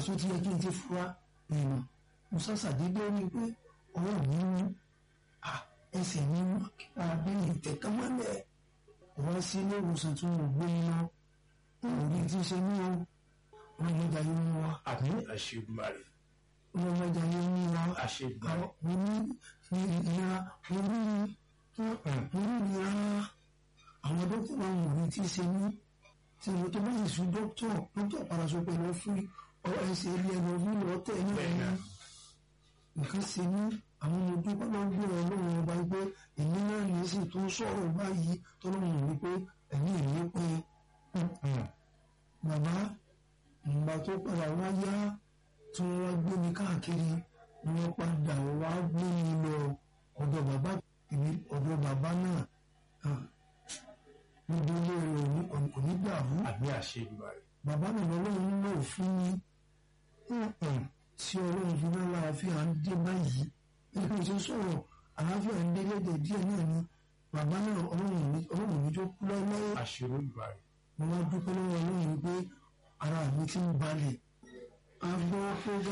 àṣọ ti yẹ kí n ti fura ìmọ̀ mo ṣàṣàdédé ní pé ọwọ́ mi mú ẹsẹ̀ mi mú àbí ìtẹ̀kámọ́lẹ̀ wá sí ilé ìwòsàn tí mo gbé lọ òní tí ń ṣe ní o wọn lọ jà yín mú wa àbí àṣegbàrè wọn lọ jà yín mú wa àṣegbàrè mo ní ìlera mo ní mo ní ìlera àwọn dókítà máa ń wò ní tí ń ṣe ní tí mo tó bá yìí sùn dókítà dókítà padà sọ pé lọ fún ẹsẹ̀ ilé ẹ̀rọ fún lọ́tẹ̀ ní ẹ̀yìn nǹkan ṣe ní àwọn ọmọ dúpẹ́ máa ń gbé ọlọ́run ọba pé èmi náà ní sì tó ń sọ̀rọ̀ báyìí tọ́lọ́run ní pé ẹ̀mí ìní pé bàbá ìgbà tó padà wá yá tí wọ́n wá gbé mi káàkiri ni wọ́n padà wá gbé mi lọ ọ̀dọ̀ bàbá èmi ọ̀dọ̀ bàbá náà níbi ilé rẹ̀ kò ní dàrú àbí àṣegbàrè bàbá náà lọ́lọ́run ń lò fún mi tí ọlọ́run fi náà láàfin à ń dé báyìí nípa ìṣe sọ̀rọ̀ àlàáfíà ń délẹ́dẹ̀ díẹ̀ náà ni bàbá náà ọlọ́run mi tó kú lọ́wọ́ àṣegbàrè mo wá dúpẹ́ lọ́wọ́ ọlọ́run pé ara mi ti ń balẹ̀ a gbọ́ pé